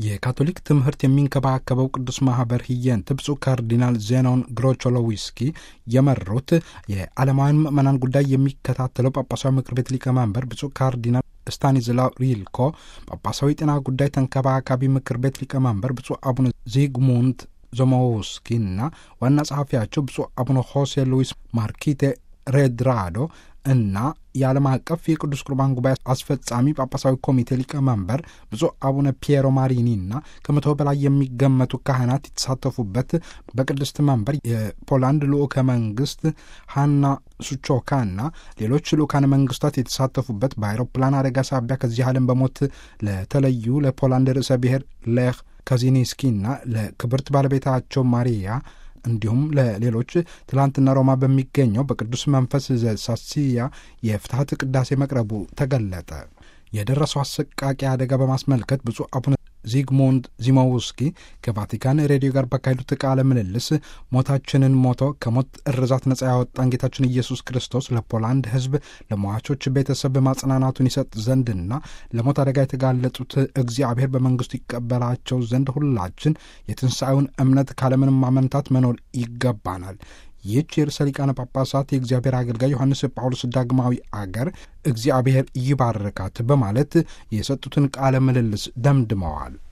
የካቶሊክ ትምህርት የሚንከባከበው ቅዱስ ማህበር ህየንት ብፁዕ ካርዲናል ዜናውን ግሮቾሎዊስኪ የመሩት የዓለማውያን ምዕመናን ጉዳይ የሚከታተለው ጳጳሳዊ ምክር ቤት ሊቀመንበር ብፁዕ ካርዲናል ስታኒዝላው ሪልኮ፣ ጳጳሳዊ ጤና ጉዳይ ተንከባካቢ ምክር ቤት ሊቀመንበር ብፁዕ አቡነ ዚግሙንት ዞሞውስኪ እና ዋና ጸሐፊያቸው ብፁዕ አቡነ ሆሴ ሉዊስ ማርኪቴ ሬድራዶ እና የዓለም አቀፍ የቅዱስ ቁርባን ጉባኤ አስፈጻሚ ጳጳሳዊ ኮሚቴ ሊቀመንበር ብፁዕ አቡነ ፒየሮ ማሪኒ እና ከመቶ በላይ የሚገመቱ ካህናት የተሳተፉበት በቅድስት መንበር የፖላንድ ልዑከ መንግስት ሃና ሱቾካ እና ሌሎች ልዑካነ መንግስታት የተሳተፉበት በአይሮፕላን አደጋ ሳቢያ ከዚህ ዓለም በሞት ለተለዩ ለፖላንድ ርዕሰ ብሔር ሌህ ካዚኒስኪና ለክብርት ባለቤታቸው ማሪያ እንዲሁም ለሌሎች ትላንትና ሮማ በሚገኘው በቅዱስ መንፈስ ዘሳሲያ የፍትሐት ቅዳሴ መቅረቡ ተገለጠ። የደረሰው አሰቃቂ አደጋ በማስመልከት ብፁዕ አቡነ ዚግሙንድ ዚሞውስኪ ከቫቲካን ሬዲዮ ጋር ባካሄዱት ቃለ ምልልስ ሞታችንን ሞቶ ከሞት እርዛት ነጻ ያወጣን ጌታችን ኢየሱስ ክርስቶስ ለፖላንድ ሕዝብ ለሟቾች ቤተሰብ ማጽናናቱን ይሰጥ ዘንድና ለሞት አደጋ የተጋለጡት እግዚአብሔር በመንግስቱ ይቀበላቸው ዘንድ ሁላችን የትንሣኤውን እምነት ካለምንም ማመንታት መኖር ይገባናል። ይህች የርዕሰ ሊቃነ ጳጳሳት የእግዚአብሔር አገልጋይ ዮሐንስ ጳውሎስ ዳግማዊ አገር እግዚአብሔር ይባርካት በማለት የሰጡትን ቃለ ምልልስ ደምድመዋል።